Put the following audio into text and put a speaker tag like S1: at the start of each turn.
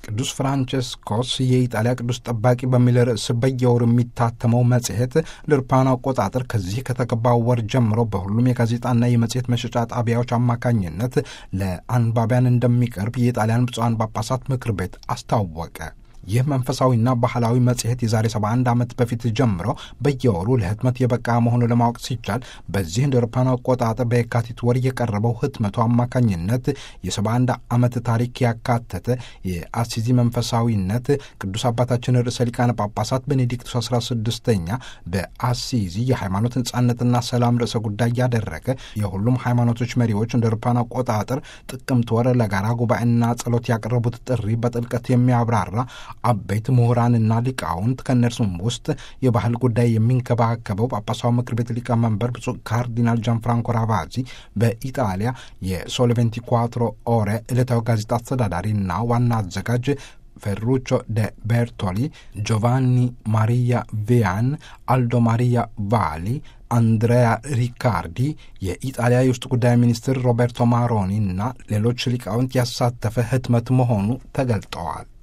S1: ቅዱስ ፍራንቸስኮስ የኢጣሊያ ቅዱስ ጠባቂ በሚል ርዕስ በየወሩ የሚታተመው መጽሔት ለአውሮፓውያን አቆጣጠር ከዚህ ከተገባው ወር ጀምሮ በሁሉም የጋዜጣና የመጽሔት መሸጫ ጣቢያዎች አማካኝነት ለአንባቢያን እንደሚቀርብ የጣሊያን ብፁዓን ጳጳሳት ምክር ቤት አስታወቀ። ይህ መንፈሳዊና ባህላዊ መጽሔት የዛሬ 71 ዓመት በፊት ጀምሮ በየወሩ ለህትመት የበቃ መሆኑ ለማወቅ ሲቻል በዚህ እንደ አውሮፓውያን አቆጣጠር በየካቲት ወር የቀረበው ህትመቱ አማካኝነት የ71 ዓመት ታሪክ ያካተተ የአሲዚ መንፈሳዊነት ቅዱስ አባታችን ርዕሰ ሊቃነ ጳጳሳት ቤኔዲክቱስ 16ኛ በአሲዚ የሃይማኖት ነጻነትና ሰላም ርዕሰ ጉዳይ ያደረገ የሁሉም ሃይማኖቶች መሪዎች እንደ አውሮፓውያን አቆጣጠር ጥቅምት ወር ለጋራ ጉባኤና ጸሎት ያቀረቡት ጥሪ በጥልቀት የሚያብራራ አበይት ምሁራንና ሊቃውንት ከእነርሱም ውስጥ የባህል ጉዳይ የሚንከባከበው ጳጳሳዊ ምክር ቤት ሊቀመንበር ብፁዕ ካርዲናል ጃን ፍራንኮ ራቫዚ በኢጣሊያ የሶል ቬንቲኳትሮ ኦሬ ዕለታዊ ጋዜጣ አስተዳዳሪና ዋና አዘጋጅ ፌሩቾ ደ ቤርቶሊ፣ ጆቫኒ ማሪያ ቪያን፣ አልዶ ማሪያ ቫሊ፣ አንድሬያ ሪካርዲ፣ የኢጣሊያ የውስጥ ጉዳይ ሚኒስትር ሮቤርቶ ማሮኒ እና ሌሎች ሊቃውንት ያሳተፈ ህትመት መሆኑ ተገልጠዋል።